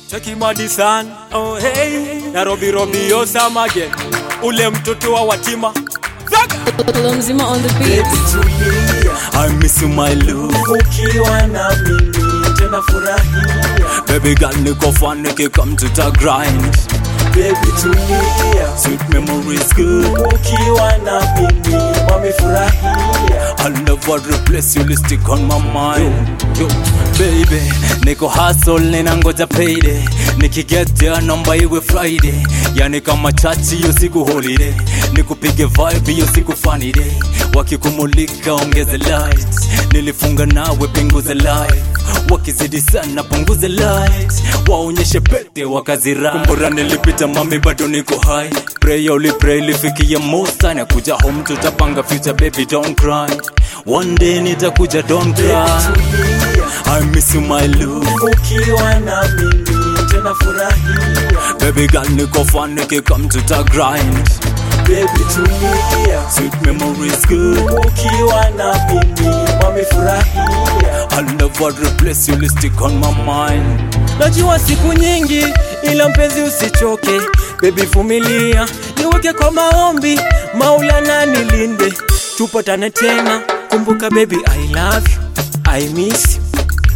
Cheki Madison, oh hey, Nairobi Robi Osamage, ule mtoto wa Watima. Zaga! Hello mzima on the beat. I miss you my love. ukiwa na mimi tena furahia Baby girl niko fan nikikam to the grind. baby tulia Sweet memories good. ukiwa na mimi wamefurahia I'll never replace you, stick on my mind. Yo, baby, niko hustle ninangoja payday. Nikiget there namba iwe Friday. Yani kama chachi hiyo siku holiday. Nikupige vibe hiyo siku funny day. Wakikumulika ongeze lights. Nilifunga nawe pinguze light. Wakizidi sana punguze light. Waonyeshe pete wakazira. Kumbura nilipita mami bado niko high. Pray only pray lifikia most na kuja home tutapanga future baby don't cry. One day nitakuja don't cry. I miss you my love. ukiwa na mimi tena furahia Baby girl niko fan nikikam to the grind. baby tulia Sweet memories good. ukiwa na mimi wamefurahia I'll never replace you, stick on my mind. najua siku nyingi ila mpenzi usichoke bebi vumilia niweke kwa maombi maulana nilinde tupatane tena kumbuka baby i love you i miss you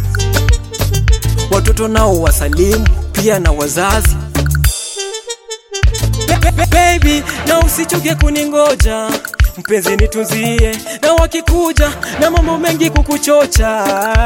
watoto nao wasalimu pia na wazazi Be- be- baby na usichoke kuningoja mpenzi nitunzie na wakikuja na mambo mengi kukuchocha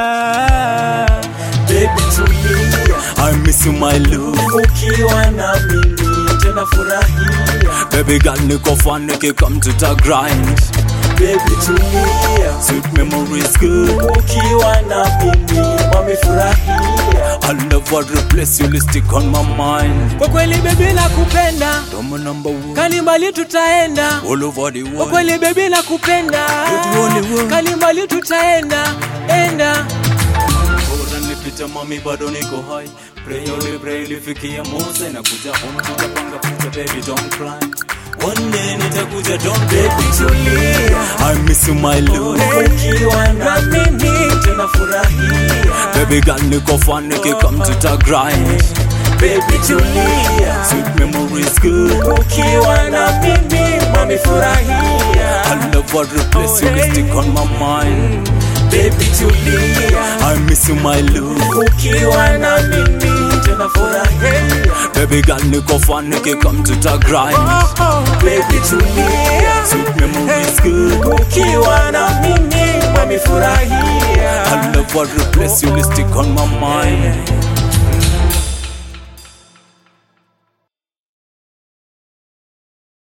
baby tulia I miss you my love. ukiwa na mimi tena furahia Baby girl niko fan nikikam to the grind. baby tulia Sweet memories good. ukiwa na mimi wamefurahia I'll never replace you, stick on my mind. kwa kweli bebi nakupenda Domo number one. kani mbali tutaenda All over the kwa world. kweli bebi nakupenda the only one. kani mbali tutaenda enda Bora nipita mami bado niko high. Pray only pray lifikia Musa na kuja home tutapanga future baby don't cry. One day nitakuja don't baby tulia I miss you my love. ukiwa na mimi tena furahia Baby girl niko fan nikikam to the grind. baby tulia Sweet memories good. ukiwa na mimi wamefurahia I'll never replace you, stick on my mind. baby tulia I miss you my love. ukiwa na mimi tena furahia Baby girl niko fan nikikam to the grind. baby tulia Sweet memories good. ukiwa na mimi wamefurahia I'll never replace you, stick on my mind.